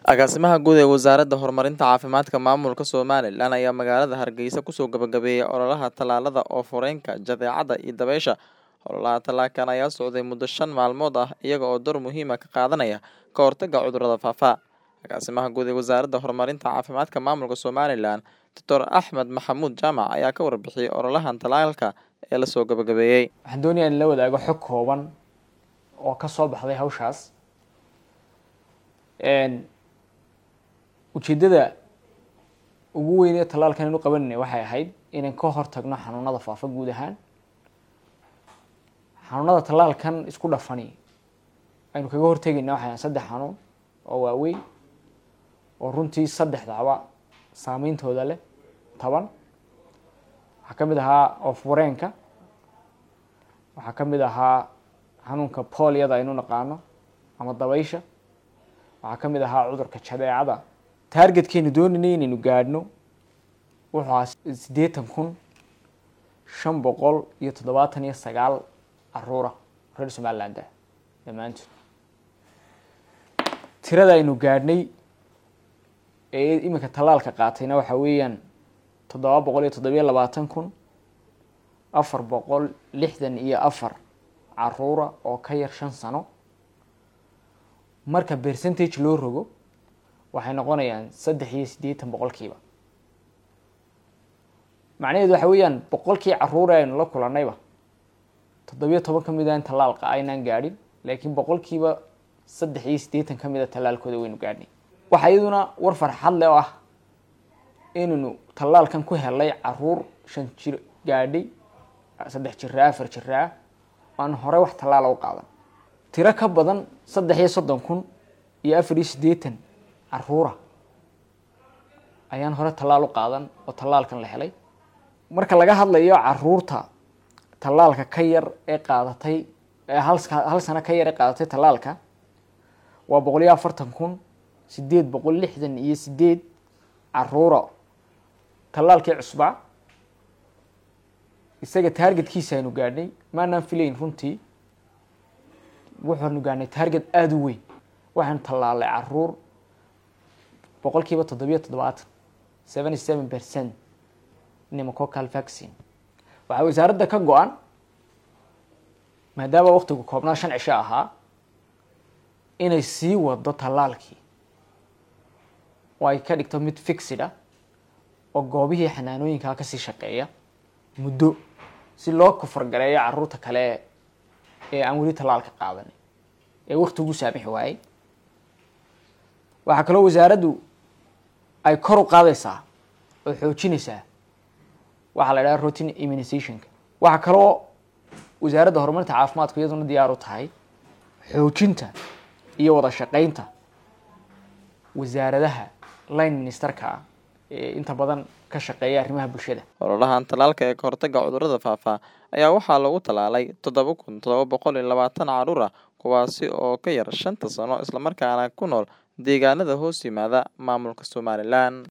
Agaasimaha Guud ee Wasaaradda Horumarinta Caafimaadka Maamulka Somalilan ayaa magaalada Hargeysa kusoo gabagabeeyay ololaha tallaalada oof-wareenka, jadeecada iyo dabaysha. Ololaha tallaalkan ayaa socday muddo shan maalmood ah iyaga oo door muhiim ah ka qaadanaya ka hortagga cudurrada faafa. Agaasimaha Guud ee Wasaaradda Horumarinta Caafimaadka Maamulka Somalilan, Dr Axmed Maxamuud Jaamac ayaa ka warbixiyay ololahan tallaalka ee la soo gabagabeeyay. waxaan doonayaa in la wadaago xog kooban oo ka soo baxday hawshaas Een, ujeeddada ugu weyn ee tallaalkan aynu qabanayna waxay ahayd inaan ka hortagno xanuunada faafa guud ahaan xanuunada tallaalkan isku dhafani aynu kaga hortegayna waxay ahayd saddex xanuun oo waaweyn oo runtii saddexdaba saameyntooda leh taban waxaa ka mid ahaa oof-wareenka waxaa ka mid ahaa xanuunka pooliyada aynu naqaano ama dabaysha waxaa ka mid ahaa cudurka jadeecada taargetkeenu doonaynay inaynu gaadhno wuxuu ahaa siddeetan kun shan boqol iyo toddobaatan iyo sagaal caruura reer somaliland ah dhammaantood tirada aynu gaadhnay ee iminka tallaalka qaatayna waxaa weeyaan toddoba boqol iyo toddobiyo labaatan kun afar boqol lixdan iyo afar caruura oo ka yar shan sano marka percentage loo rogo waxay noqonayaan saddex iyo siddeetan boqolkiiba macnaheedu waxa weeyaan boqolkii caruur ee aynu la kulannayba toddobiyo toban ka mid a in tallaalka aynaan gaadhin laakiin boqolkiiba saddex iyo siddeetan ka mid a tallaalkooda waynu gaadhnay waxaa iyaduna war farxad leh oo ah inaynu tallaalkan ku helay caruur shan jir gaadhay saddex jira afar jira ah aan hore wax tallaala u qaadan tiro ka badan saddex iyo soddon kun iyo afar iyo siddeetan caruura ayaan hore tallaal u qaadan oo tallaalkan la helay marka laga hadlayo caruurta tallaalka ka yar ee qaadatay ee hal hal sano ka yar ee qaadatay tallaalka waa boqol iyo afartan kun sideed boqol lixdan iyo sideed caruura tallaalkii cusbaa isaga taargetkiisa aynu gaadhnay maanaan filayn runtii waxaanu gaadhnay taarget aada u weyn waxaanu tallaalay caruur boqolkiiba toddobiyo toddobaatan seventy seven percent pneumococcal vaccine waxaa wasaaradda ka go-an maadaama waktigu koobnaa shan cisho ahaa inay sii wado tallaalkii oo ay ka dhigto mid fixid ah oo goobihii xanaanooyinkaa kasii shaqeeya muddo si loo kufargareeyo caruurta kale ee aan weli tallaalka qaadanay ee waktigu saamixi waayey waxaa kaloo wasaaraddu ay kor u qaadaysaa oo xoojinaysaa waxaa la idhaha routine immunizationka waxaa kaloo wasaaradda horumarinta caafimaadku iyaduna diyaar u tahay xoojinta iyo wada shaqeynta wasaaradaha line ministerka ah ee inta badan ka shaqeeya arrimaha bulshada Ololahan tallaalka ee ka hortagga cudurrada faafa ayaa waxaa lagu tallaalay toddoba kun toddoba boqol iyo labaatan caruur ah kuwaasi oo ka yar shanta sano islamarkaana ku nool deegaanada hoos yimaada maamulka Somalilan.